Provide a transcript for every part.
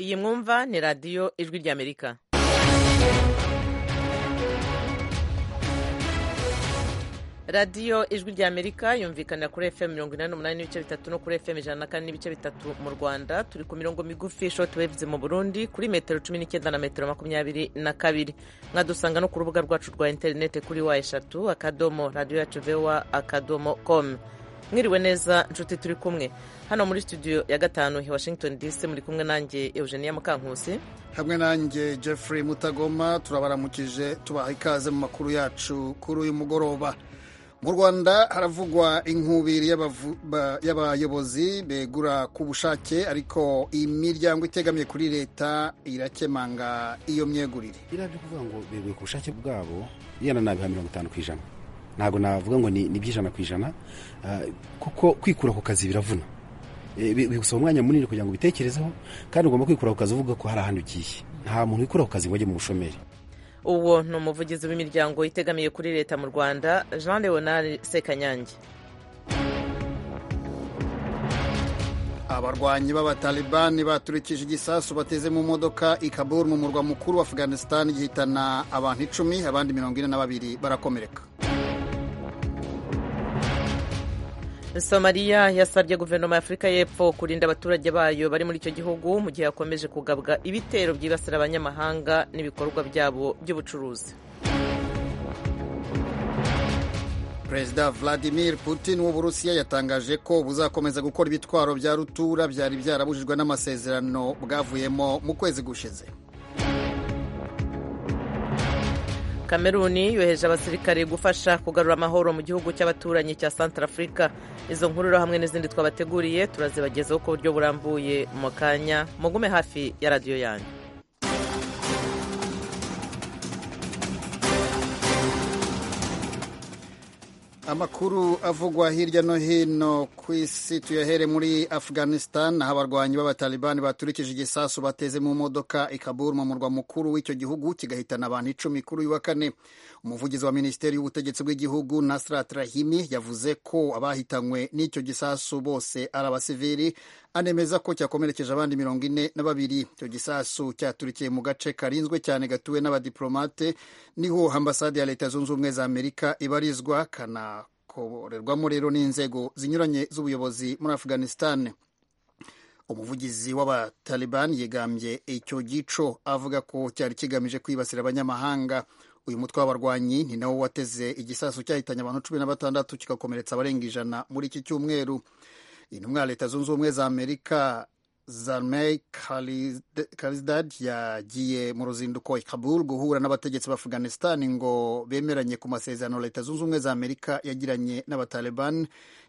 iyi mwumva ni radiyo ijwi ry'amerika radiyo ijwi ry'amerika yumvikanira kuri fm mirongo inani n'umunani n'ibice bitatu no kuri fm ijana na kane n'ibice bitatu mu rwanda turi ku mirongo migufi shortwaves mu burundi kuri metero cumi n'icyenda na metero makumyabiri na kabiri mwadusanga no ku rubuga rwacu rwa interinete kuri wa eshatu akadomo radiyo yacu vewa akadomo komu mwiriwe neza nshuti turi kumwe hano muri studio ya gatanu i washington dc muri kumwe nanjye eugenia mukankusi hamwe nanjye jeffrey mutagoma turabaramukije tubaha ikaze mu makuru yacu kuri uyu mugoroba mu rwanda haravugwa inkubiri y'abayobozi begura ku bushake ariko imiryango itegamiye kuri leta irakemanga iyo myegurire biriya byo kuvuga ngo beguye ku bushake bwabo yenda nabiha mirongo itanu ku ijana ntabwo navuga ngo ni iby'ijana ku ijana kuko kwikura ku kazi biravuna bigusaba umwanya munini kugira ngo ubitekerezeho kandi ugomba kwikura ku kazi uvuga ko hari ahantu ugiye nta muntu wikura ku kazi ngo ajye mu bushomeri uwo ni umuvugizi w'imiryango itegamiye kuri leta mu rwanda jean leonard sekanyange abarwanyi b'abatalibani baturikije igisasu bateze mu modoka i kabul mu murwa mukuru wa afganisitani gihitana abantu icumi abandi mirongo ine na babiri barakomereka somaliya yasabye guverinoma ya afurika y'epfo kurinda abaturage bayo bari muri icyo gihugu mu gihe yakomeje kugabwa ibitero byibasira abanyamahanga n'ibikorwa byabo by'ubucuruzi perezida vladimir putin w'uburusiya yatangaje ko buzakomeza gukora ibitwaro bya rutura byari byarabujijwe n'amasezerano bwavuyemo mu kwezi gushize kameruni yoheje abasirikare gufasha kugarura amahoro mu gihugu cy'abaturanyi cya santara afurika izo nkuru hamwe n'izindi twabateguriye turazibagezaho ku buryo burambuye mu kanya mugume hafi ya radiyo yanyu amakuru avugwa hirya no here ku isi tuyahere muri afghanistan aho abarwanyi b'abatalibani baturikije igisasu bateze mu modoka i Kabul mu murwa mukuru w'icyo gihugu kigahitana abantu icumi kuri uyu wa kane umuvugizi wa minisiteri y'ubutegetsi bw'igihugu nasrat rahimi yavuze ko abahitanywe n'icyo gisasu bose ari abasivili anemeza ko cyakomerekeje abandi mirongo ine na babiri icyo gisasu cyaturikiye mu gace karinzwe cyane gatuwe n'abadiplomate niho ambasade ya leta zunze ubumwe za amerika ibarizwa kana korerwamo rero n'inzego zinyuranye z'ubuyobozi muri afghanistan umuvugizi w'abataliban yegambye icyo gico avuga ko cyari kigamije kwibasira abanyamahanga uyu mutwe w'abarwanyi ni nawo wateze igisasu cyahitanye abantu cumi na batandatu kigakomeretsa abarenga ijana muri iki cyumweru intumwa ya leta zunze ubumwe za amerika Zalmay Khalizdad yagiye mu ruzinduko i Kabul guhura n'abategetsi ba Afghanistan ngo bemeranye ku masezerano Leta Zunze Ubumwe za Amerika yagiranye n'abataliban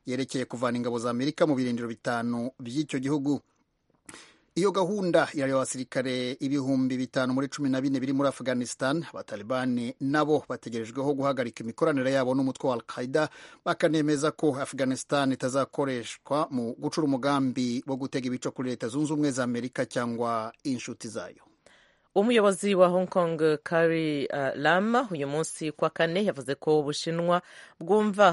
yerekeye kuvana ingabo za Amerika mu birindiro bitanu by'icyo gihugu. Iyo gahunda yari abasirikare ibihumbi bitanu muri cumi na bine biri muri Afghanistan, abatalibani nabo bategerejweho guhagarika imikoranire yabo n'umutwe wa Al-Qaida bakanemeza ko Afghanistan itazakoreshwa mu gucura umugambi wo gutega ibico kuri Leta Zunze Ubumwe za Amerika cyangwa inshuti zayo. umuyobozi wa hong kong kari uh, lam uyu munsi kwa kane yavuze ko ubushinwa bwumva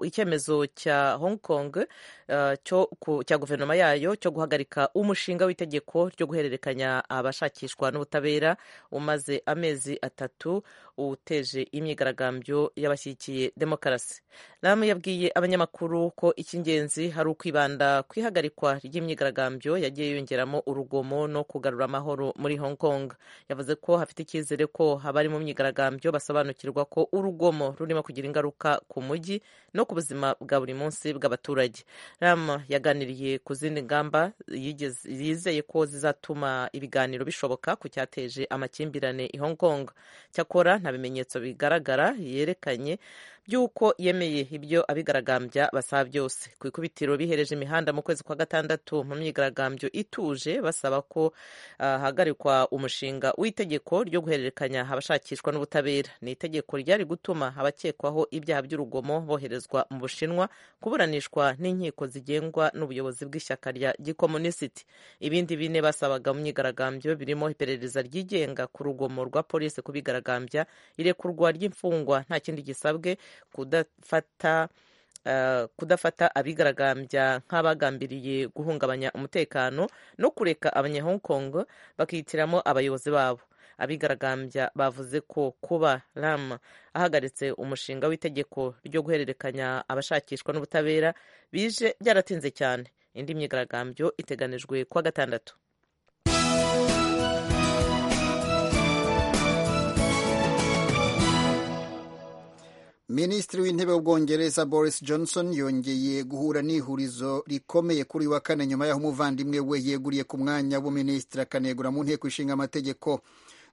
icyemezo cya hong kong uh, cyo cya guverinoma yayo cyo guhagarika umushinga w'itegeko ryo guhererekanya abashakishwa n'ubutabera umaze amezi atatu uteje imyigaragambyo y'abashyigikiye demokarasi lam yabwiye abanyamakuru ko icy'ingenzi hari ukwibanda ku ihagarikwa ry'imyigaragambyo yagiye yongeramo urugomo no kugarura amahoro muri Hong Kong yavuze ko hafite icyizere ko abari mu myigaragambyo basobanukirwa ko urugomo rurimo kugira ingaruka ku mujyi no ku buzima bwa buri munsi bw'abaturage rama yaganiriye ku zindi ngamba yizeye ko zizatuma ibiganiro bishoboka ku cyateje amakimbirane i Hong Kong cyakora nta bimenyetso bigaragara yerekanye by'uko yemeye ibyo abigaragambya basaba byose ku ikubitiro bihereje imihanda mu kwezi kwa gatandatu mu myigaragambyo ituje basaba ko hahagarikwa umushinga w'itegeko ryo guhererekanya abashakishwa n'ubutabera ni itegeko ryari gutuma abakekwaho ibyaha by'urugomo boherezwa mu bushinwa kuburanishwa n'inkiko zigengwa n'ubuyobozi bw'ishyaka rya gikomunisiti ibindi bine basabaga mu myigaragambyo birimo iperereza ryigenga ku rugomo rwa polisi kubigaragambya irekurwa ry'imfungwa nta kindi gisabwe kudafata kudafata abigaragambya nk'abagambiriye guhungabanya umutekano no kureka abanya Hong Kong bakihitiramo abayobozi babo abigaragambya bavuze ko kuba rama ahagaritse umushinga w'itegeko ryo guhererekanya abashakishwa n'ubutabera bije byaratinze cyane indi myigaragambyo iteganijwe kuwa gatandatu minisitiri w'intebe w'ubwongereza boris johnson yongeye guhura n'ihurizo rikomeye kuri uyu wa kane nyuma y'aho umuvandimwe we yeguriye ku mwanya w'ubuminisitiri akanegura mu nteko ishinga amategeko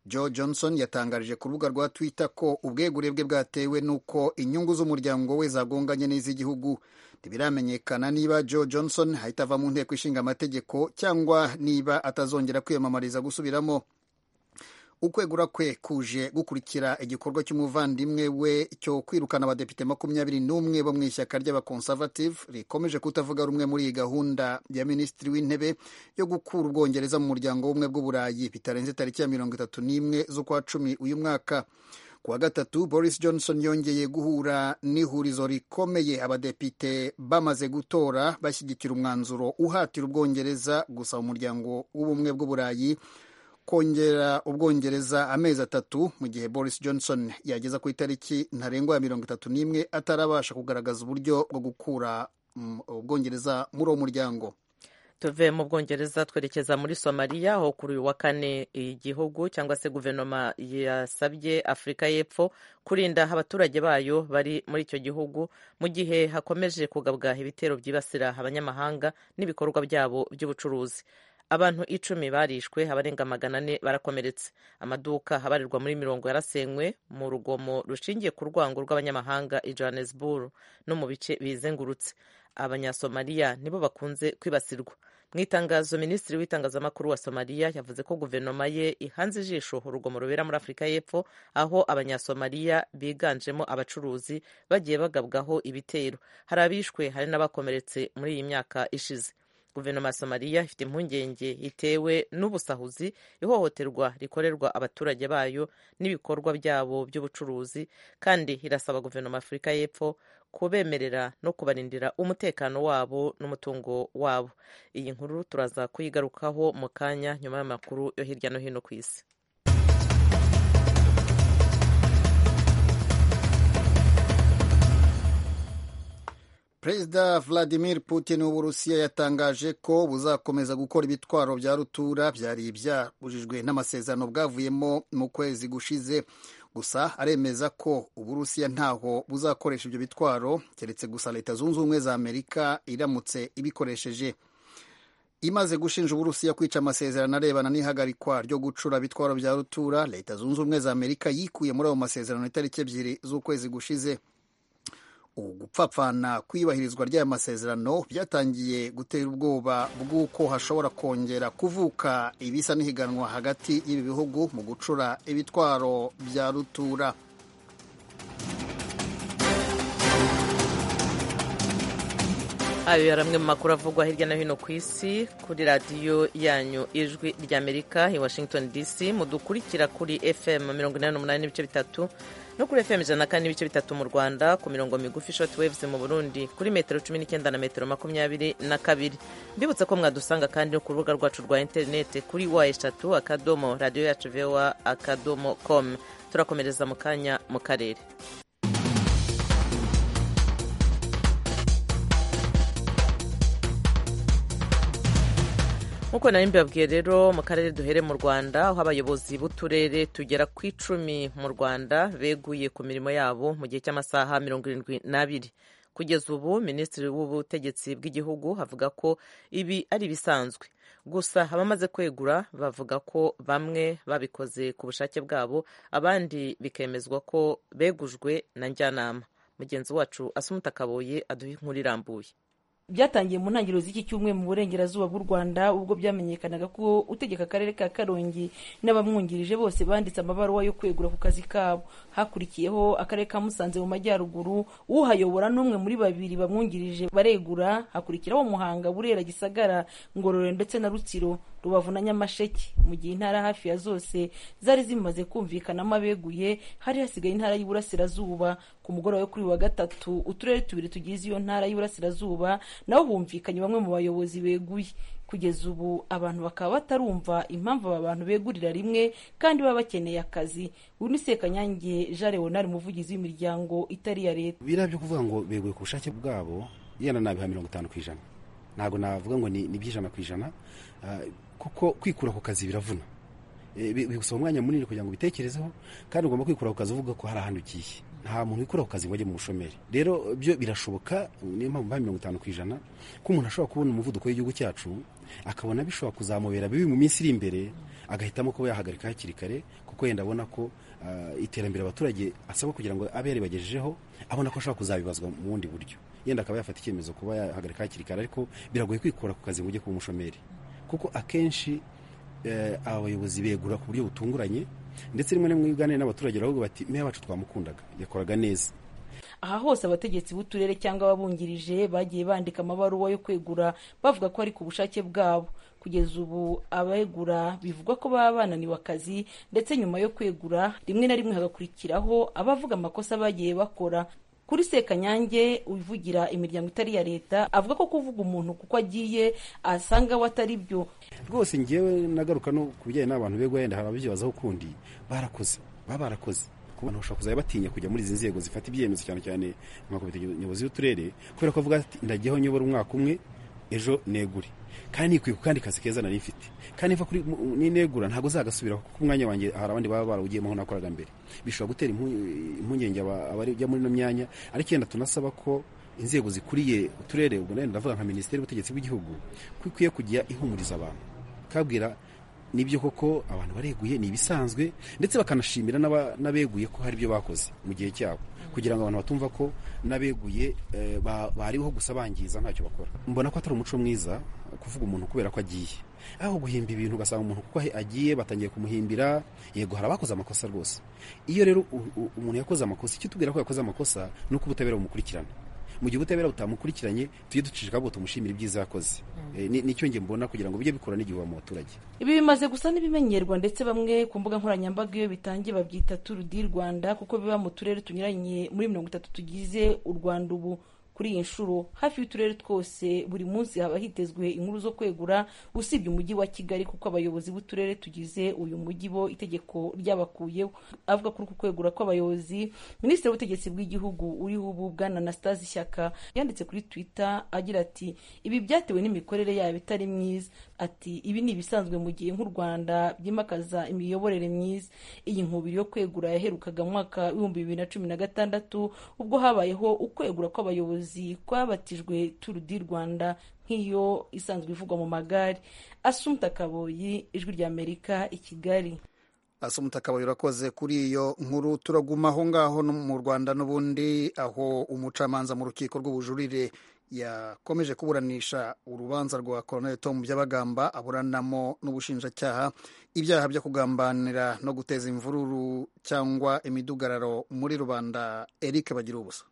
joe johnson yatangarije ku rubuga rwa twitter ko ubwegure bwe bwatewe n'uko inyungu z'umuryango we zagonganye n'iz'igihugu ntibiramenyekana niba joe johnson ahita ava mu nteko ishinga amategeko cyangwa niba atazongera kwiyamamariza gusubiramo ukwegura kwe kuje gukurikira igikorwa cy'umuvandimwe we cyo kwirukana abadepite makumyabiri n'umwe bo mu ishyaka ry'abakonservative rikomeje kutavuga rumwe muri iyi gahunda ya minisitiri w'intebe yo gukura ubwongereza mu muryango w'ubumwe bw'uburayi bitarenze tariki ya mirongo itatu n'imwe z'ukwa cumi uyu mwaka ku wa gatatu boris johnson yongeye guhura n'ihurizo rikomeye abadepite bamaze gutora bashyigikira umwanzuro uhatira ubwongereza gusaba umuryango w'ubumwe bw'uburayi kongera ubwongereza amezi atatu mu gihe boris johnson yageza ku itariki ntarengwa ya mirongo itatu n'imwe atarabasha kugaragaza uburyo bwo gukura ubwongereza muri uwo muryango tuve mu bwongereza twerekeza muri somaliya aho kuri uyu wa kane igihugu cyangwa se guverinoma yasabye afurika y'epfo kurinda abaturage bayo bari muri icyo gihugu mu gihe hakomeje kugabwa ibitero byibasira abanyamahanga n'ibikorwa byabo by'ubucuruzi abantu icumi barishwe abarenga magana ane barakomeretse amaduka abarirwa muri mirongo yarasenywe mu rugomo rushingiye ku rwango rw'abanyamahanga i johannesburg no mu bice bizengurutse abanyasomaliya nibo bakunze kwibasirwa mu itangazo minisitiri w'itangazamakuru wa somaliya yavuze ko guverinoma ye ihanze ijisho urugomo rubera muri afurika y'epfo aho abanyasomaliya biganjemo abacuruzi bagiye bagabwaho ibitero hari abishwe hari n'abakomeretse muri iyi myaka ishize guverinoma ya somaliya ifite impungenge itewe n'ubusahuzi ihohoterwa rikorerwa abaturage bayo n'ibikorwa byabo by'ubucuruzi kandi irasaba guverinoma afurika y'epfo kubemerera no kubarindira umutekano wabo n'umutungo wabo iyi nkuru turaza kuyigarukaho mu kanya nyuma y'amakuru yo hirya no hino ku isi perezida vladimir putin w'uburusiya yatangaje ko buzakomeza gukora ibitwaro bya rutura byari byabujijwe n'amasezerano bwavuyemo mu kwezi gushize gusa aremeza ko uburusiya ntaho buzakoresha ibyo bitwaro keretse gusa leta zunze ubumwe za amerika iramutse ibikoresheje imaze gushinja uburusiya kwica amasezerano arebana n'ihagarikwa ryo gucura bitwaro bya rutura leta zunze ubumwe za amerika yikuye muri ayo masezerano itariki ebyiri z'ukwezi gushize ubu gupfapfana kwiyubahirizwa ry'aya masezerano byatangiye gutera ubwoba bw'uko hashobora kongera kuvuka ibisa n'ihiganwa hagati y'ibi bihugu mu gucura ibitwaro bya rutura ayo yari amwe mu makuru avugwa hirya no hino ku isi kuri radiyo yanyu ijwi ry'amerika i washington dc mudukurikira kuri fm mirongo inani n'umunani n'ibice bitatu no kuri fm ijana na kane n'ibice bitatu mu rwanda ku mirongo migufi short waves mu burundi kuri metero cumi n'icyenda na metero makumyabiri na kabiri mbibutsa ko mwadusanga kandi no ku rubuga rwacu rwa interinete kuri wa eshatu akadomo radiyo yacu vowa akadomo com turakomereza mu kanya mu karere nk'uko nari mbibabwiye rero mu karere duhere mu rwanda aho abayobozi b'uturere tugera ku icumi mu rwanda beguye ku mirimo yabo mu gihe cy'amasaha mirongo irindwi n'abiri kugeza ubu minisitiri w'ubutegetsi bw'igihugu avuga ko ibi ari ibisanzwe gusa abamaze kwegura bavuga ko bamwe babikoze ku bushake bwabo abandi bikemezwa ko begujwe na njyanama mugenzi wacu asumutakaboye aduha inkuru irambuye byatangiye mu ntangiriro z'iki cyumweru mu burengerazuba bw'u rwanda ubwo byamenyekanaga ko utegeka akarere ka karongi n'abamwungirije bose banditse amabaruwa yo kwegura ku kazi kabo hakurikiyeho akarere ka musanze mu majyaruguru uhayobora n'umwe muri babiri bamwungirije baregura hakurikiraho muhanga burera gisagara ngororero ndetse na rutsiro rubavu na nyamasheke mu gihe intara hafi ya zose zari zimaze kumvikanamo abeguye hari hasigaye intara y'iburasirazuba ku mugoroba wo kuri wa gatatu uturere tubiri tugize iyo ntara y'iburasirazuba nabo bumvikanye bamwe mu bayobozi beguye kugeza ubu abantu bakaba batarumva impamvu aba bantu begurira rimwe kandi baba bakeneye akazi uyu ni sekanyange jean leonard umuvugizi w'imiryango itari iya leta biriya byo kuvuga ngo beguye ku bushake bwabo yenda nabiha mirongo itanu ku ijana ntabwo navuga ngo ni by'ijana ku ijana kuko kwikura ku kazi biravuna bigusaba umwanya munini kugira ngo ubitekerezeho kandi ugomba kwikura ku kazi uvuga ko hari ahantu ugiye nta muntu wikura ku kazi ngo ajye mu bushomeri rero byo birashoboka niyo mpamvu ba mirongo itanu ku ijana ko umuntu ashobora kubona umuvuduko w'igihugu cyacu akabona bishobora kuzamubera bibi mu minsi iri imbere agahitamo kuba yahagarika hakiri kare kuko yenda abona ko iterambere abaturage asabwa kugira ngo abe yaribagejejeho abona ko ashobora kuzabibazwa mu bundi buryo yenda akaba yafata icyemezo kuba yahagarika hakiri kare ariko biragoye kwikura ku kazi ngo ujye kuba umushomeri kuko akenshi abayobozi begura ku buryo butunguranye ndetse rimwe na rimwe uganira n'abaturage baravuga bati meya wacu twamukundaga yakoraga neza aha hose abategetsi b'uturere cyangwa ababungirije bagiye bandika amabaruwa yo kwegura bavuga ko ari ku bushake bwabo kugeza ubu abegura bivugwa ko baba bananiwe akazi ndetse nyuma yo kwegura rimwe na rimwe hagakurikiraho abavuga amakosa bagiye bakora kuri sekanyange uvugira imiryango itari iya leta avuga ko kuvuga umuntu kuko agiye asanga we atari byo rwose ngewe nagaruka no ku bijyanye n'abantu begwa yenda hari ababyibazaho ukundi barakoze baba barakoze ku bantu bashobora kuzajya batinya kujya muri izi nzego zifata ibyemezo cyane cyane nka komite nyobozi y'uturere kubera ko avuga ati ndagiyeho nyobora umwaka umwe ejo negure kandi nikwiye ku kandi kazi keza nari mfite kandi niva kuri n'inegura ntabwo zagasubira kuko umwanya wanjye hari abandi baba barawugiyemo aho nakoraga mbere bishobora gutera impungenge abajya muri ino myanya ariko yenda tunasaba ko inzego zikuriye uturere ubwo nayo ndavuga nka minisiteri y'ubutegetsi bw'igihugu ko ikwiye kujya ihumuriza abantu kabwira nibyo koko abantu bareguye ni ibisanzwe ndetse bakanashimira n'abeguye ko hari ibyo bakoze mu gihe cyabo kugira ngo abantu batumva ko n'abeguye bariho gusa bangiza ntacyo bakora mbona ko atari umuco mwiza kuvuga umuntu kubera ko agiye aho guhimba ibintu ugasanga umuntu kuko agiye batangiye kumuhimbira yego hari abakoze amakosa rwose iyo rero umuntu yakoze amakosa icyo tubwira ko yakoze amakosa ni uko ubutabera bumukurikirana mu gihe ubutabera butamukurikiranye tujye ducishika ahubwo tumushimira ibyiza yakoze nicyo nge mbona kugira ngo bijye bikura n'igihe wa muturage ibi bimaze gusa n'ibimenyerwa ndetse bamwe ku mbuga nkoranyambaga iyo bitangiye babyita turu di rwanda kuko biba mu turere tunyuranye muri mirongo itatu tugize u rwanda ubu kuri iyi nshuro hafi y'uturere twose buri munsi haba hitezwe inkuru zo kwegura usibye umujyi wa kigali kuko abayobozi b'uturere tugize uyu mujyi bo itegeko ryabakuyeho avuga kuri uku kwegura kw'abayobozi minisitiri w'ubutegetsi bw'igihugu uriho ubu bwana anastase ishyaka yanditse kuri twitter agira ati ibi byatewe n'imikorere yabo itari myiza ati ibi ni ibisanzwe mu gihe nk'u rwanda byimakaza imiyoborere myiza iyi nkubiri yo kwegura yaherukaga mu mwaka w'ibihumbi bibiri na cumi na gatandatu ubwo habayeho ukwegura kw'abayobozi kwabatijwe turu di rwanda nk'iyo isanzwe ivugwa mu magare asumuta kaboyi ijwi ry'amerika i kigali asumuta kaboyi urakoze kuri iyo nkuru turaguma aho ngaho mu rwanda n'ubundi aho umucamanza mu rukiko rw'ubujurire yakomeje kuburanisha urubanza rwa koroneli tomu by'abagamba aburanamo n'ubushinjacyaha ibyaha byo kugambanira no guteza imvururu cyangwa imidugararo muri rubanda eric bagira ubusa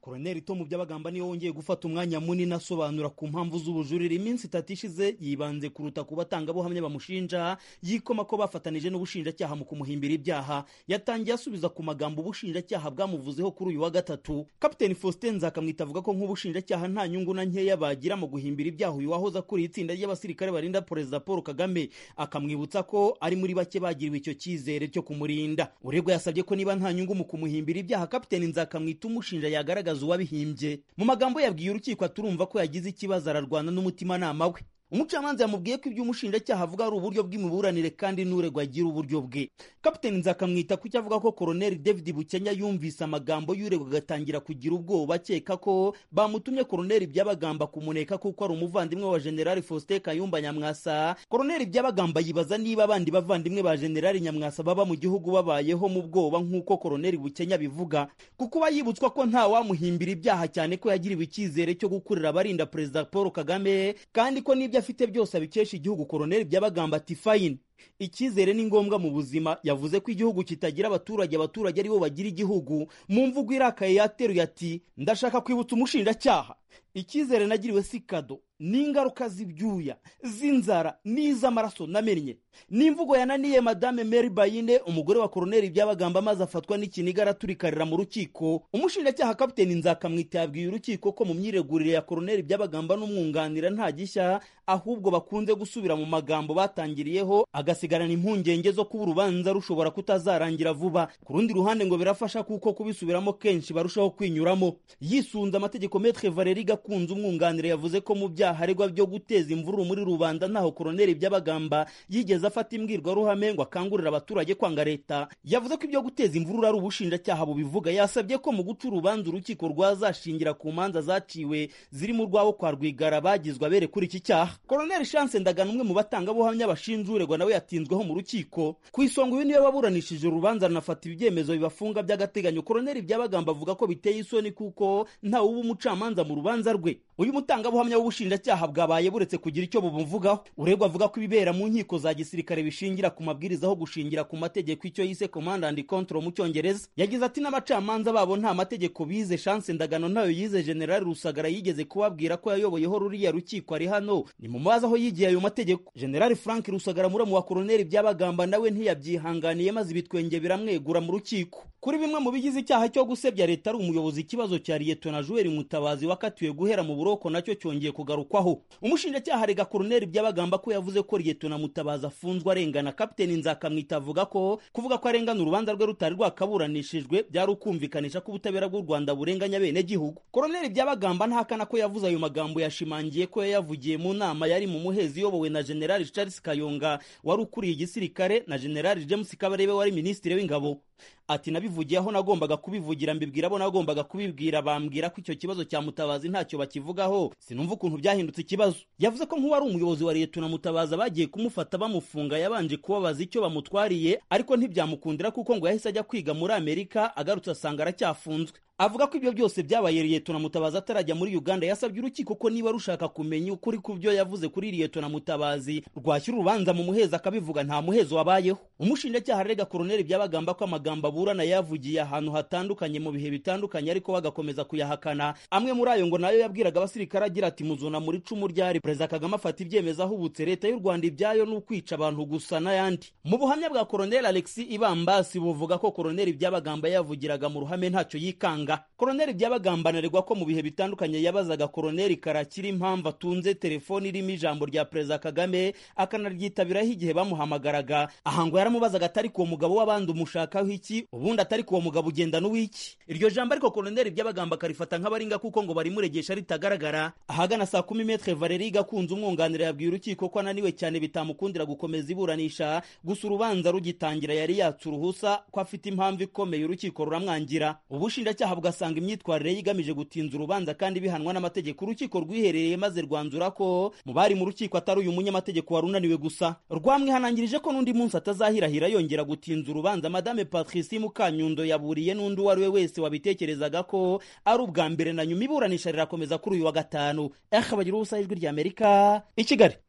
koroneri tomu by'abagamba niyo wongeye gufata umwanya munini asobanura ku mpamvu z'ubujurire iminsi itatu ishize yibanze kuruta ku batangabuhamya bamushinja yikoma ko bafatanije n'ubushinjacyaha mu kumuhimbira ibyaha yatangiye asubiza ku magambo ubushinjacyaha bwamuvuzeho kuri uyu wa gatatu kapiteni faustin nzakamwita avuga ko nk'ubushinjacyaha nta nyungu na nkeya bagira mu guhimbira ibyaha uyu wahoze akuriye itsinda ry'abasirikare barinda perezida paul kagame akamwibutsa ko ari muri bake bagiriwe icyo cyizere cyo kumurinda uregwa yasabye ko niba nta nyungu mu kumuhimbira ibyaha kapiteni nzakamwita umushinja yagaragaza uwabihimbye mu magambo yabwiye urukiko turumva ko yagize ikibazo ararwana n'umutimanama we umucamanza yamubwiye ko ibyo umushinjacyaha avuga ari uburyo bw'imiburanire kandi n'uregwa agira uburyo bwe kapiteni nzakamwita ku cyo avuga ko koroneri david bukenya yumvise amagambo y'uregwa agatangira kugira ubwoba akeka ko bamutumye koroneri byabagamba kumuneka kuko ari umuvandimwe wa generali faustin kayumba nyamwasa koroneri byabagamba yibaza niba abandi bavandimwe ba generali nyamwasa baba mu gihugu babayeho mu bwoba nk'uko koroneri bukenya bivuga kuko uba yibutswa ko nta wamuhimbira ibyaha cyane ko yagiriwe icyizere cyo gukurira abarinda perezida paul kagame kandi ko n'ibyo afite byose abikesha igihugu koroneri byabagamba ati fayini icyizere ni ngombwa mu buzima yavuze ko igihugu kitagira abaturage abaturage aribo bagira igihugu mu mvugo irakaye yateruye ati ndashaka kwibutsa umushinjacyaha icyizere nagiriwe si kado ni ingaruka z'ibyuya z'inzara n'iz'amaraso namennye n'imvugo yananiye madame mary bayine umugore wa koroneri ibyabagamba amaze afatwa n'ikiniga araturikarira mu rukiko umushinjacyaha kapiteni nzakamwita yabwiye urukiko ko mu myiregurire ya koroneri ibyabagamba n'umwunganira nta gishya ahubwo bakunze gusubira mu magambo batangiriyeho agasigarana impungenge zo kuba urubanza rushobora kutazarangira vuba ku rundi ruhande ngo birafasha kuko kubisubiramo kenshi barushaho kwinyuramo yisunze amategeko metre valeri gakunze umwunganira yavuze ko mu byaha aregwa byo guteza imvururu muri rubanda ntaho koroneri by'abagamba yigeze afata imbwirwaruhame ngo akangurire abaturage kwanga leta yavuze ko ibyo guteza imvururu ari ubushinjacyaha bubivuga yasabye ko mu guca urubanza urukiko rwazashingira ku manza zaciwe zirimo urwabo kwa rwigara bagizwe bere kuri iki cyaha koroneri chance ndagana umwe mu batangabuhamya bashinja uregwa nawe yatinzweho mu rukiko ku isonga uyu niwe waburanishije urubanza runafata ibyemezo bibafunga by'agateganyo koroneri byabagamba avuga ko biteye isoni kuko ntawe uba umucamanza mu rubanza rwe uyu mutangabuhamya w'ubushinjacyaha bwabaye buretse kugira icyo bumuvugaho uregwa avuga ko ibibera mu nkiko za gisirikare bishingira ku mabwiriza aho gushingira ku mategeko icyo yise command and control mu cyongereza yagize ati n'abacamanza babo nta mategeko bize chance ndagano ntayo yize generali rusagara yigeze kubabwira ko yayoboyeho ruriya rukiko ari hano ni mu mazi aho yigiye ayo mategeko generali frank rusagara muramu wa koroneri byabagamba nawe ntiyabyihanganiye maze ibitwenge biramwegura mu rukiko kuri bimwe mu bigize icyaha cyo gusebya leta ari umuyobozi ikibazo cya liyetona juweri mutabazi wakatiwe guhera mu buroko nacyo cyongeye kugarukwaho umushinjacyaha arega koroneri byabagamba ko yavuze ko liyetona mutabazi afunzwe arengana kapiteni nzakamwita avuga ko kuvuga ko arengana urubanza rwe rutari rwakaburanishijwe byari ukumvikanisha ko ubutabera bw'u rwanda burenganya abenegihugu koroneri byabagamba ntahakana ko yavuze ayo magambo yashimangiye ko yayavugiye mu nama yari mu muhezi iyobowe na generali charles kayonga wari ukuriye igisirikare na generali james kabarebe wari minisitiri w'ingabo ati nabivugiye aho nagombaga kubivugira mbibwira abo nagombaga kubibwira bambwira ko icyo kibazo cya mutabazi ntacyo bakivugaho sinumva ukuntu byahindutse ikibazo yavuze ko nk'uwari umuyobozi wa leta mutabaza bagiye kumufata bamufunga yabanje kubabaza icyo bamutwariye ariko ntibyamukundira kuko ngo yahise ajya kwiga muri amerika agarutse asanga aracyafunzwe avuga ko ibyo byose byabaye liyetona mutabazi atarajya muri uganda yasabye urukiko ko niba rushaka kumenya ukuri ku byo yavuze kuri liyetona mutabazi rwashyira urubanza mu muhezo akabivuga nta muhezo wabayeho umushinjacyaha arega koroneri byabagamba ko amagambo aburana yavugiye ahantu hatandukanye mu bihe bitandukanye ariko bagakomeza kuyahakana amwe muri ayo ngo nayo yabwiraga abasirikare agira ati muzuna muri icumu ryari perezida kagame afata ibyemezo ahubutse leta y'u rwanda ibyayo ni ukwica abantu gusa n'ayandi mu buhamya bwa koroneri alexi ibambasi buvuga ko koroneri byabagamba yavugiraga mu ruhame ntacyo yikanga koroneri byabagamba anaregwa ko mu bihe bitandukanye yabazaga koroneri karakira impamvu atunze telefoni irimo ijambo rya perezida kagame akanaryitabiraho igihe bamuhamagaraga aha ngo yaramubazaga atari ku mugabo w'abandi umushakaho iki ubundi atari ku mugabo ugendana uw'iki iryo jambo ariko koroneri byabagamba akarifata nk'abaringa kuko ngo barimuregesha ritagaragara ahagana saa kumi metre valeri gakunze umwunganira yabwiye urukiko ko ananiwe cyane bitamukundira gukomeza iburanisha gusa urubanza rugitangira yari yatse uruhusa ko afite impamvu ikomeye urukiko ruramwangira ubushinjacyaha ugasanga imyitwarire ye igamije gutinza urubanza kandi bihanwa n'amategeko urukiko rwiherereye maze rwanzura ko mu bari mu rukiko atari uyu munyamategeko wari unaniwe gusa rwamwihanangirije ko n'undi munsi atazahirahira yongera gutinza urubanza madame patricie mukanyundo yaburiye n'undi uwo ari we wese wabitekerezaga ko ari ubwa mbere na nyuma iburanisha rirakomeza kuri uyu wa gatanu ehe bagira ubusa ijwi rya amerika i kigali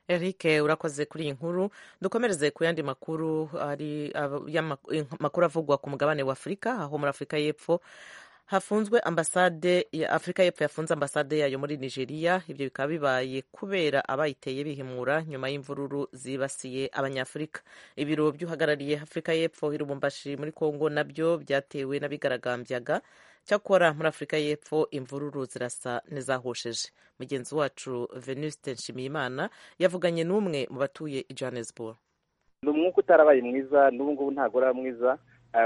Eric urakoze kuri iyi nkuru dukomereze ku yandi makuru ari amakuru avugwa ku mugabane wa afurika aho muri afurika y'epfo hafunzwe ambasade ya afurika y'epfo yafunze ambasade yayo muri nigeria ibyo bikaba bibaye kubera abayiteye bihimura nyuma y'imvururu zibasiye abanyafurika ibiro by'uhagarariye afurika y'epfo i lubumbashi muri kongo nabyo byatewe n'abigaragambyaga cyakora muri afurika y'epfo imvururu zirasa n'izahosheje mugenzi wacu venuste nshimiyimana yavuganye n'umwe mu batuye i johannesburg ni umwuka utarabaye mwiza n'ubu ngubu ntabwo uraba mwiza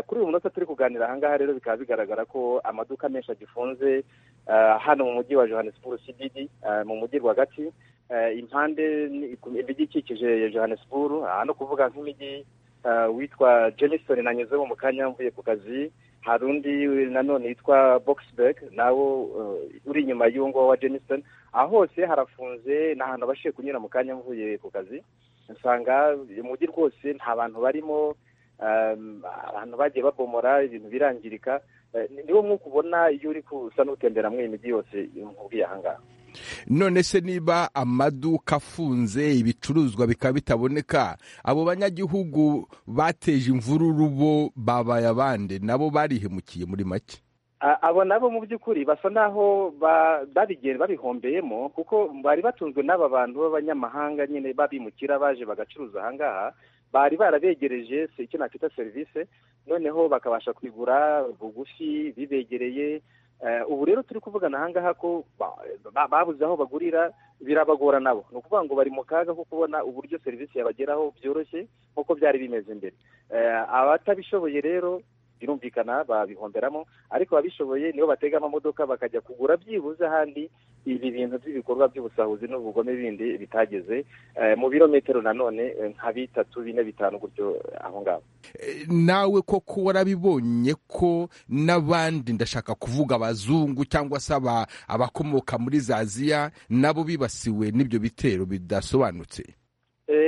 kuri uyu munota turi kuganira ahangaha rero bikaba bigaragara ko amaduka menshi agifunze hano mu mujyi wa johannesburg cdd mu mujyi rwagati impande ibidukikije ya johannesburg hano kuvuga nk'imijyi witwa jenisoni nanyuzemo mu kanya mvuye ku kazi hari undi nanone witwa boxberg nawo uri inyuma y'uwo ng'uwo wa jenisoni aho hose harafunze ni ahantu abashije kunyura mu kanya mvuye ku kazi usanga umujyi rwose nta bantu barimo abantu bagiye babomora ibintu birangirika niwo nk'uko ubona iyo uri gusa n'utembera muri iyi mijyi yose nkubwiye ahangaha none se niba amaduka afunze ibicuruzwa bikaba bitaboneka abo banyagihugu bateje imvururu bo babaye abande nabo barihemukiye muri make abo nabo mu by'ukuri basa n'aho babigenda babihombeyemo kuko bari batunzwe n'aba bantu b'abanyamahanga nyine babimukira baje bagacuruza ahangaha bari barabegereje icyo nakwita serivisi noneho bakabasha kubigura bugufi bibegereye ubu rero turi kuvugana ahangaha ko babuze aho bagurira birabagora nabo ni ukuvuga ngo bari mu kaga ko kubona uburyo serivisi yabageraho byoroshye nk'uko byari bimeze mbere abatabishoboye rero birumvikana babihomberamo ariko ababishoboye nibo batega amamodoka bakajya kugura byibuze ahandi ibi bintu by'ibikorwa by'ubusahuzi n'ubugome bindi bitageze mu birometero nanone nka bitatu bine bitanu gutyo aho ngaho nawe koko warabibonye ko n'abandi ndashaka kuvuga abazungu cyangwa se abakomoka muri za aziya nabo bibasiwe n'ibyo bitero bidasobanutse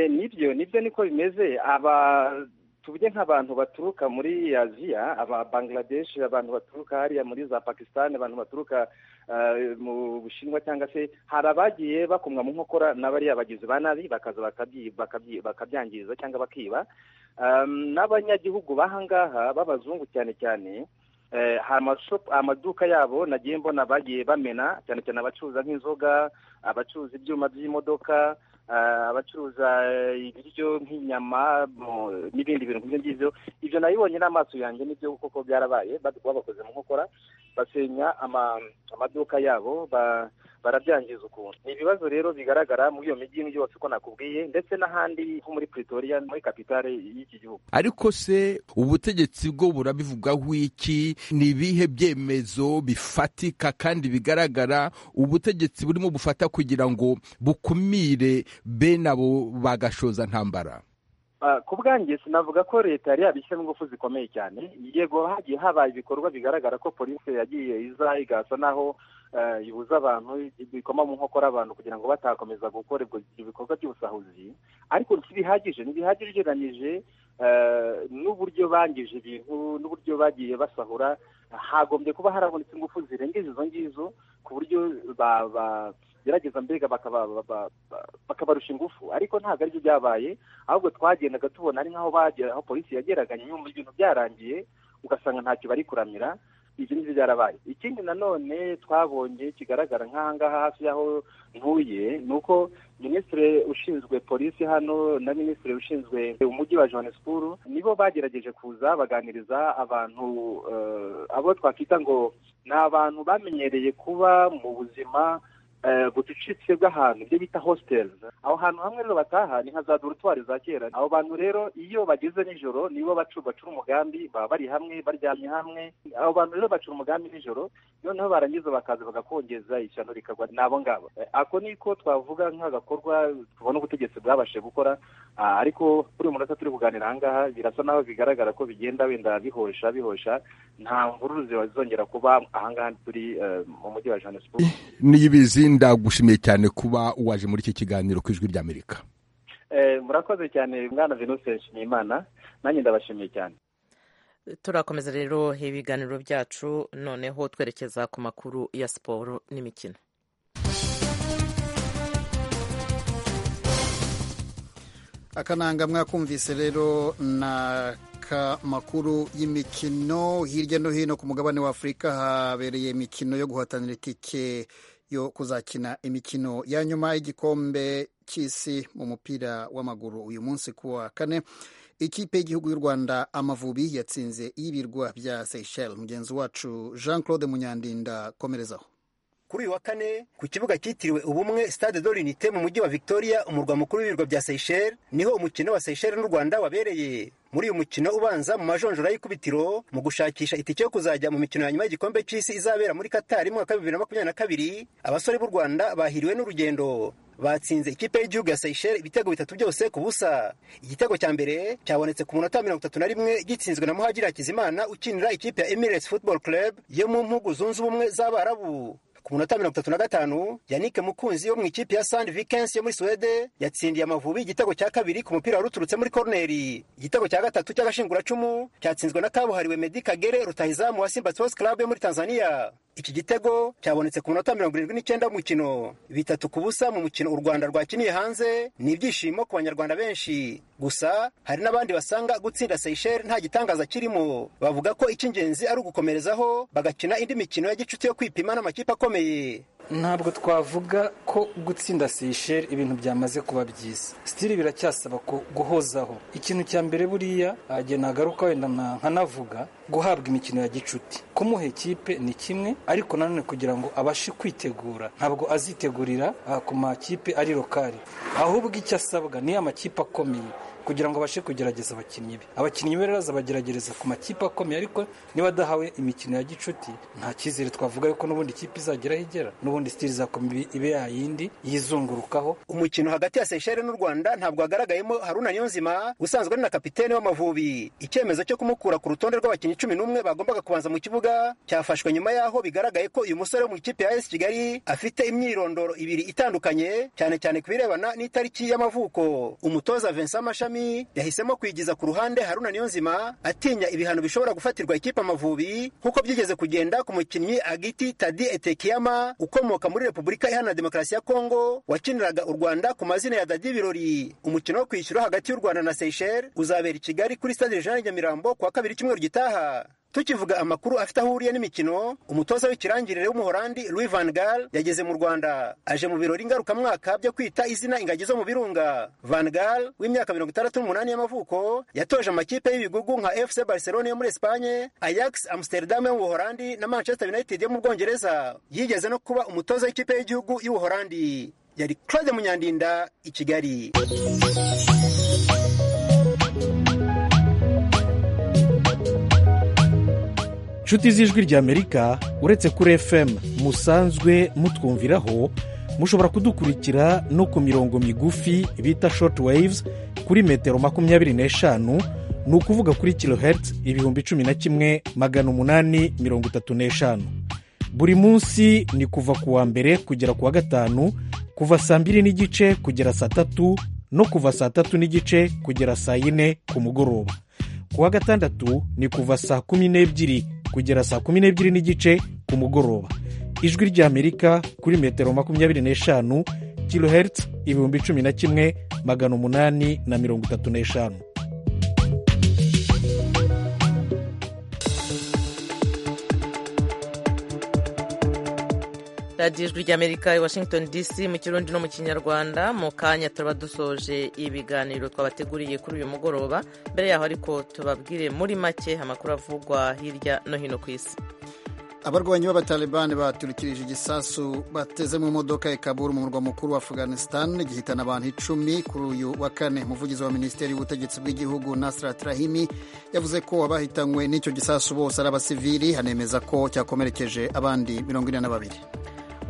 nibyo nibyo niko bimeze aba tuvuge nk'abantu baturuka muri aziya aba bangladesh abantu baturuka hariya muri za pakistan abantu baturuka mu bushinwa cyangwa se hari abagiye bakomwa mu nkokora n'abariya bagizi ba nabi bakaza bakabyangiza cyangwa bakiba n'abanyagihugu b'ahangaha b'abazungu cyane cyane amaduka yabo nagiye mbona bagiye bamena cyane cyane abacuruza nk'inzoga abacuruza ibyuma by'imodoka abacuruza ibiryo nk'inyama n'ibindi bintu nk'ibyo ngibyo ibyo nabibonye n'amaso yanjye nibyo koko byarabaye babakoze mu nkokora basenya amaduka yabo barabyangiza ukuntu ni ibibazo rero bigaragara muri iyo mijyi yose uko nakubwiye ndetse n'ahandi nko muri pretoria muri kapitale y'iki gihugu ariko se ubutegetsi bwo burabivugaho iki ni ibihe byemezo bifatika kandi bigaragara ubutegetsi burimo bufata kugira ngo bukumire bene abo bagashoza ntambara ku bwanjye sinavuga ko leta yari yabishyiramo ingufu zikomeye cyane yego hagiye habaye ibikorwa bigaragara ko polisi yagiye iza igasa naho ibuza abantu bikoma mu nkokora abantu kugira ngo batakomeza gukora ibikorwa by'ubusahuzi ariko ntibihagije ntibihagije ugereranyije n'uburyo bangije ibintu n'uburyo bagiye basahura hagombye kuba harabonetse ingufu zirengeje izo ngizo ku buryo gerageza mbega bakabarusha ingufu ariko ntabwo aribyo byabaye ahubwo twagendaga tubona ari nk'aho bagera aho polisi yageraga nyuma ibintu byarangiye ugasanga ntacyo bari kuramira ibyo ngibyo byarabaye ikindi nanone twabonye kigaragara nk'ahangaha hafi y'aho ntuye ni uko minisitiri ushinzwe polisi hano na minisitiri ushinzwe umujyi wa johannesburg nibo bagerageje kuza baganiriza abantu abo twakwita ngo ni abantu bamenyereye kuba mu buzima bucucitse bw'ahantu ibyo bita hositeli aho hantu hamwe rero bataha ni nka za dorutwari za kera abo bantu rero iyo bageze nijoro nibo bacura umugambi baba bari hamwe baryamye hamwe abo bantu rero bacura umugambi nijoro noneho barangiza bakaza bagakongeza ishyano rikagwa n'abo ngabo ako niko twavuga nk'agakorwa tubona ubutegetsi bwabashije gukora ariko kuri uyu munota turi kuganira ahangaha birasa naho bigaragara ko bigenda wenda bihosha bihosha nta mvururu zizongera kuba ahangaha turi mu mujyi wa johannesburg niyibizi ndagushimiye cyane kuba waje muri iki kiganiro ku ijwi ry'amerika murakoze cyane mwana venuste nshimiyimana nanjye ndabashimiye cyane turakomeza rero ibiganiro byacu noneho twerekeza ku makuru ya siporo n'imikino akananga mwakumvise rero na makuru y'imikino hirya no hino ku mugabane wa afurika habereye imikino yo guhatanira itike yo kuzakina imikino ya nyuma y'igikombe cy'isi mu mupira w'amaguru uyu munsi ku wa kane ikipe y'igihugu y'u rwanda amavubi yatsinze y'ibirwa bya seyisheli mugenzi wacu jean claude munyandinda komerezaho kuri uyu wa kane ku kibuga cyitiriwe ubumwe stade de l'unite mu mujyi wa victoria umurwa mukuru w'ibirwa bya seyisheli niho umukino wa seyisheli n'u rwanda wabereye muri uyu mukino ubanza mu majonjora y'ikubitiro mu gushakisha itike yo kuzajya mu mikino ya nyuma y'igikombe cy'isi izabera muri katari mu mwaka wa bibiri na makumyabiri na kabiri abasore b'u rwanda bahiriwe n'urugendo batsinze ikipe y'igihugu ya seyisheli ibitego bitatu byose ku busa igitego cya mbere cyabonetse ku munota wa mirongo itatu na rimwe gitsinzwe na muhajiri hakizimana ukinira ikipe ya emirates football club yo mu mpugu zunze ubumwe z'abarabu ku munota mirongo itatu na gatanu yannick mukunzi wo mu ikipe ya sand vikens yo muri suwede yatsindiye amavubi igitego cya kabiri ku mupira wari uturutse muri koroneri igitego cya gatatu cy'agashinguracumu cyatsinzwe na kabuhariwe medi kagere rutahizamu wa simba sports club yo muri tanzania iki gitego cyabonetse ku munota mirongo irindwi n'icyenda w'umukino bitatu ku busa mu mukino u rwanda rwakiniye hanze ni ibyishimo ku banyarwanda benshi gusa hari n'abandi basanga gutsinda seyisheli nta gitangaza kirimo bavuga ko icy'ingenzi ari ugukomerezaho bagakina indi mikino ya gicuti yo kwipima n'amakipe akomeye ntabwo twavuga ko gutsinda seyisheli ibintu byamaze kuba byiza sitiri biracyasaba guhozaho ikintu cya mbere buriya agiye nagaruka wenda nkanavuga guhabwa imikino ya gicuti kumuha ikipe ni kimwe ariko nanone kugira ngo abashe kwitegura ntabwo azitegurira ku makipe ari lokari ahubwo icyo asabwa ni amakipe akomeye kugira ngo abashe kugerageza abakinnyi be abakinnyi be rero azabagerageza ku makipe akomeye ariko niba adahawe imikino ya gicuti nta cyizere twavuga yuko n'ubundi ikipe izageraho igera n'ubundi sitiri izakoma ibe yayindi yizungurukaho umukino hagati ya seyisheli n'u rwanda ntabwo hagaragayemo haruna niyonzima usanzwe ari na kapitene w'amavubi icyemezo cyo kumukura ku rutonde rw'abakinnyi cumi n'umwe bagombaga kubanza mu kibuga cyafashwe nyuma y'aho bigaragaye ko uyu musore wo mu ikipe ya esi kigali afite imyirondoro ibiri itandukanye cyane cyane ku birebana n'itariki y'amavuko umutoza vincent mashami yahisemo kwigiza ku ruhande haruna niyonzima atinya ibihano bishobora gufatirwa ikipe amavubi nk'uko byigeze kugenda ku mukinnyi agiti tadi etekiyama ukomoka muri repubulika iharanira demokarasi ya kongo wakiniraga u rwanda ku mazina ya dadi birori umukino wo kwishyura hagati y'u rwanda na seyisheli uzabera i kigali kuri stade regional nyamirambo ku wa kabiri cyumweru gitaha tukivuga amakuru afite aho ahuriye n'imikino umutoza w'ikirangirire w'umuhorandi louis van gaal yageze mu rwanda aje mu birori ngarukamwaka byo kwita izina ingagi zo mu birunga van gaal w'imyaka mirongo itandatu n'umunani y'amavuko yatoje amakipe y'ibigugu nka fc barcelona yo muri esipanye ajax amsterdam yo mu buhorandi na manchester united yo mu bwongereza yigeze no kuba umutoza w'ikipe y'igihugu y'ubuhorandi yari claude munyandinda i kigali inshuti z'ijwi ry'amerika uretse kuri fm musanzwe mutwumviraho mushobora kudukurikira no ku mirongo migufi bita short waves kuri metero makumyabiri n'eshanu ni ukuvuga kuri kilohertz ibihumbi cumi na kimwe magana umunani mirongo itatu n'eshanu buri munsi ni kuva ku wa mbere kugera ku wa gatanu kuva saa mbiri n'igice kugera saa tatu no kuva saa tatu n'igice kugera saa yine ku mugoroba ku wa gatandatu ni kuva saa kumi n'ebyiri kugera saa kumi n'ebyiri n'igice ku mugoroba ijwi ry'amerika kuri metero makumyabiri n'eshanu kilohertz ibihumbi cumi na kimwe magana umunani na mirongo itatu n'eshanu radiyo ijwi ry'amerika i washington dc mu kirundi no mu kinyarwanda mu kanya turaba dusoje ibiganiro twabateguriye kuri uyu mugoroba mbere yaho ariko tubabwire muri make amakuru avugwa hirya no hino ku isi abarwanyi b'abatalibani baturikirije igisasu bateze mu modoka ya Kabul mu murwa mukuru wa afghanistan gihitana abantu icumi kuri uyu wa kane umuvugizi wa minisiteri y'ubutegetsi bw'igihugu nasirat rahimi yavuze ko abahitanywe n'icyo gisasu bose ari abasivili hanemeza ko cyakomerekeje abandi mirongo ine na babiri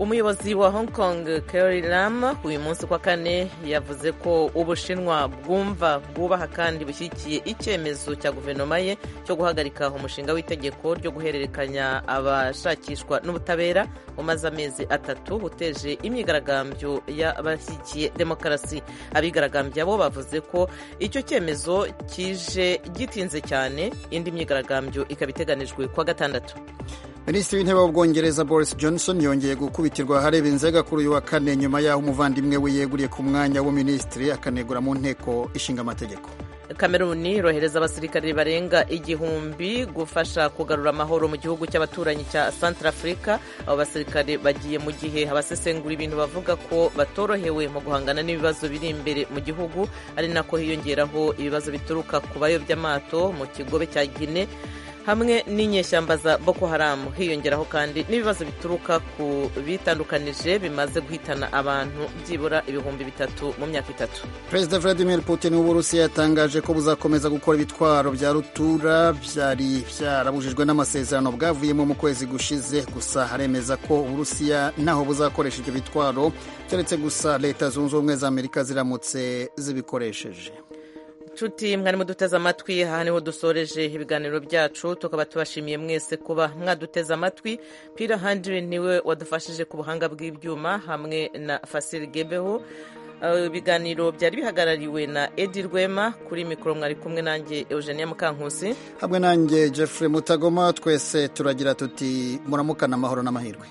umuyobozi wa hong kong Carrie Lam uyu munsi kwa kane yavuze ko ubushinwa bwumva bwubaha kandi bushyigikiye icyemezo cya guverinoma ye cyo guhagarika umushinga w'itegeko ryo guhererekanya abashakishwa n'ubutabera umaze amezi atatu uteje imyigaragambyo y'abashyigikiye demokarasi abigaragambya bo bavuze ko icyo cyemezo kije gitinze cyane indi myigaragambyo ikaba iteganijwe kuwa gatandatu minisitiri w'intebe w'ubwongereza boris johnson yongeye gukubitirwa hareba inzega kuri uyu wa kane nyuma y'aho umuvandimwe we yeguriye ku mwanya w'uminisitiri akanegura mu nteko ishinga amategeko kameruni irohereza abasirikare barenga igihumbi gufasha kugarura amahoro mu gihugu cy'abaturanyi cya santara afurika abo basirikare bagiye mu gihe abasesengura ibintu bavuga ko batorohewe mu guhangana n'ibibazo biri imbere mu gihugu ari nako hiyongeraho ibibazo bituruka ku bayobya amato mu kigobe cya gine hamwe n'inyeshyamba za boko haramu hiyongeraho kandi n'ibibazo bituruka ku bitandukanije bimaze guhitana abantu byibura ibihumbi bitatu mu myaka itatu perezida vladimir putin w'uburusiya yatangaje ko buzakomeza gukora ibitwaro bya rutura byari byarabujijwe n'amasezerano bwavuyemo mu kwezi gushize gusa haremeza ko uburusiya ntaho buzakoresha ibyo bitwaro keretse gusa leta zunze ubumwe za amerika ziramutse zibikoresheje inshuti mwarimo duteze amatwi aha niho dusoreje ibiganiro byacu tukaba tubashimiye mwese kuba mwaduteze amatwi pira handiri niwe wadufashije ku buhanga bw'ibyuma hamwe na fasiri gebeho ibiganiro byari bihagarariwe na edi rwema kuri mikoro mwari kumwe nanjye eugenia mukankusi hamwe nanjye jeffrey mutagoma twese turagira tuti muramukana amahoro n'amahirwe